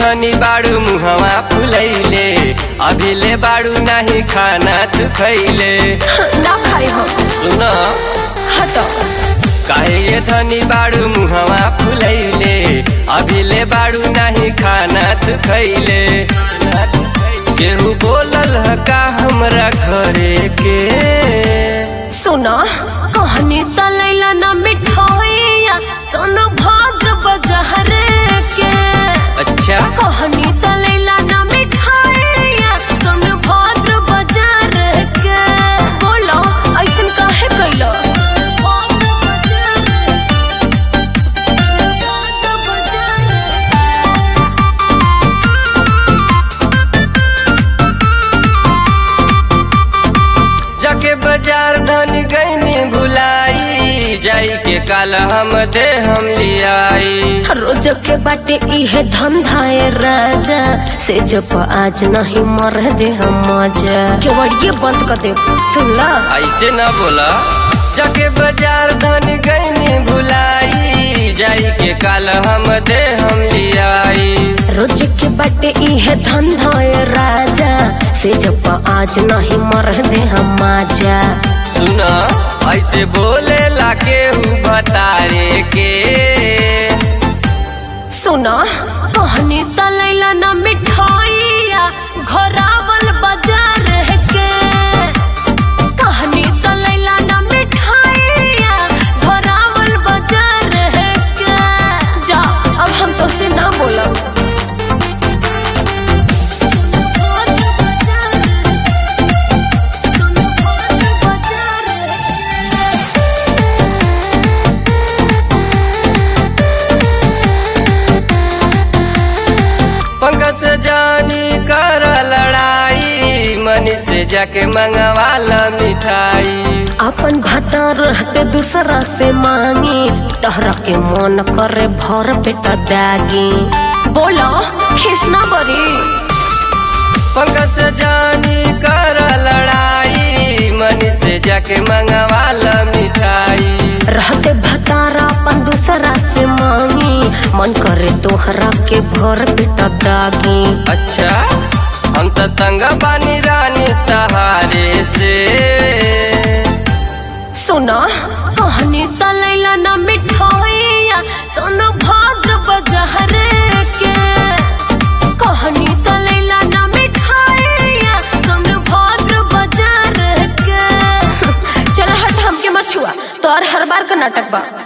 धनी बाड़ू मुहवा फुलैले अभी ले बाड़ू नाही खाना तू खैले ना खाई हम सुन हटो काहे ये धनी बाड़ू मुहवा फुलैले अभी ले बाड़ू नाही खाना तू खैले केहू बोलल ह का हमरा घरे के सुनो कहनी तलैला ना मिठाइया सोनो भाद्र बजहरे के अच्छा कहनी तलैला ना मिठाइया सोनो भाद्र बजार के बोलो ऐसन काहे कैलो जाके बाजार धनी गईनी भुलाई जाई के काल हम दे हम लियाई रोज के बाटे इहे धंधाए राजा से जब आज नहीं मर दे हम मजा केवड़िए बंद कर दे सुन ला ऐसे ना बोला जाके बाजार धनी गईनी भुलाई जाई के काल हम दे हम लियाई रोज के बाटे इहे धंधाए राजा से जब आज नहीं मर दे हम मजा सुना ऐसे बोले लाके हूँ बतारे के सुना कहनी तलैला ना मिठाइया घोरावल बाजार के कहनी तलैला ना मिठाइया घोरावल बाजार के जा अब हम तो से ना बोला पंकज से जानी कर लड़ाई मनी से जाके मंगवाला मिठाई अपन भाता रहते दूसरा से मांगी तहरा के मन करे भर पेटा दागी बोलो खिसना बरी पंकज से जानी कर लड़ाई मनी से जाके मंगवाला मिठाई रहते भतारा अपन दूसरा से मांगी मन करे तोहरा के भर पेटा दागी अच्छा हम तो तंगा बानी रानी तहारे से सुना कहनी तलैला ना मिठाइया सोनो भाद्र बजहरे के कहनी तलैला ना मिठाइया सोनो भाद्र बजार के चल हट हमके मछुआ तोर हर बार का नाटक बा